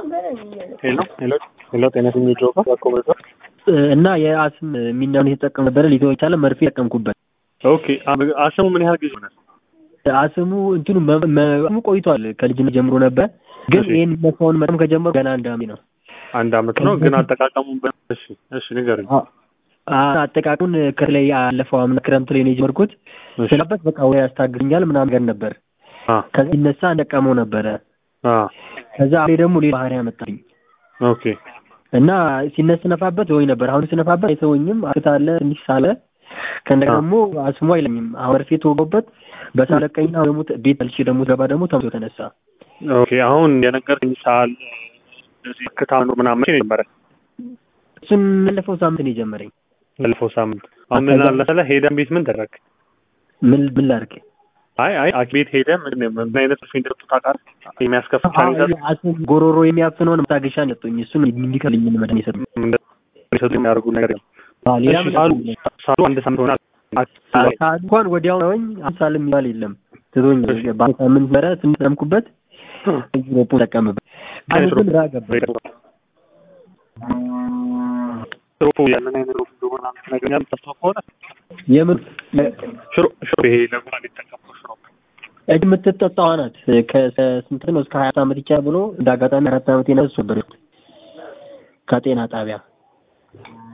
ሄሎ ሄሎ ሄሎ ጤና ስኝ ጆባ ኮምሬቶ እና የአስም የሚናውን የተጠቀም ነበረ ሊተው የቻለ መርፌ ጠቀምኩበት። ኦኬ አስሙ ምን ያህል ጊዜ ሆነ? አስሙ እንትኑ መሙ ቆይቷል ከልጅነት ጀምሮ ነበር፣ ግን እሺ። ይህን መፋውን መጠቀም ከጀመሩ ገና አንድ ዓመት ነው። አንድ አመት ነው ግን አጠቃቀሙ በ- እሺ እሺ ንገረኝ። አ- አጠቃቀሙን ከላይ ያለፈው አምና ክረምት ላይ ነው የጀመርኩት። እሺ ስላበት በቃ ወይ ያስታግኛል ምናምን ነገር ነበር። አ ከዛ ይነሳ እንደቀመው ነበረ። አ ከዛ አሁን ደግሞ ሌላ ባህሪ ያመጣኝ ኦኬ እና ሲነስ ስነፋበት ወይ ነበር። አሁን ስነፋበት አይተወኝም። አክታለ ትንሽ ሳለ ከእንደገና አ። ደግሞ አስሙ አይለኝም። አሁን መርፌ ተወገበት በሳለቀኝና አሁን ደግሞ ቤት አልሽ ደግሞ ገባ ደግሞ ተምቶ ተነሳ። ኦኬ አሁን የነገርከኝ ሰዓል እንደዚህ ክታኑ ምናምን መቼ ነው የጀመረ? እሱን ያለፈው ሳምንት ነው የጀመረኝ። ባለፈው ሳምንት። አሁን ምን አለ መሰለህ ሄደን ቤት ምን ተደረግ? ምን ምን ላድርግ? አይ አይ ሐኪም ቤት ሄደህ ምን ምን አይነት መርፌ እንደሰጡ ታውቃለህ? የሚያስከፍል ቻሌንጅ አስም ጎሮሮ የሚያፍነውን መታገሻ ነው የሰጡኝ። እሱን እንዲከልኝ መድኃኒት የሰጡኝ። እንደሰጡ የሚያደርጉ ነገር የለም። አዎ፣ ሌላ እሺ ምን ሳሉ ሰጡኝ? ሳሉ አንድ ሳምንት ሆናል። ሳል እንኳን ወዲያው ነውኝ አምሳል የሚባል የለም ትቶኝ በሳምንት መረ ስንጠምኩበት ሮፖ ጠቀምበት አሁን ግን ራ ገባ ሽሮፖ ያንን አይነት ሮፖ እንደሆነ አንተ ነገኛል ተስተው ከሆነ የምን ሽሮ ሽሮ ይሄ ለጉንፋን የተጠቀምኩት ሽሮ እጅ የምትጠጣዋ ናት ከስንት ነው እስከ ሀያ ዓመት ይቻ ብሎ እንደ አጋጣሚ አራት ዓመት የነሱ ነበር ከጤና ጣቢያ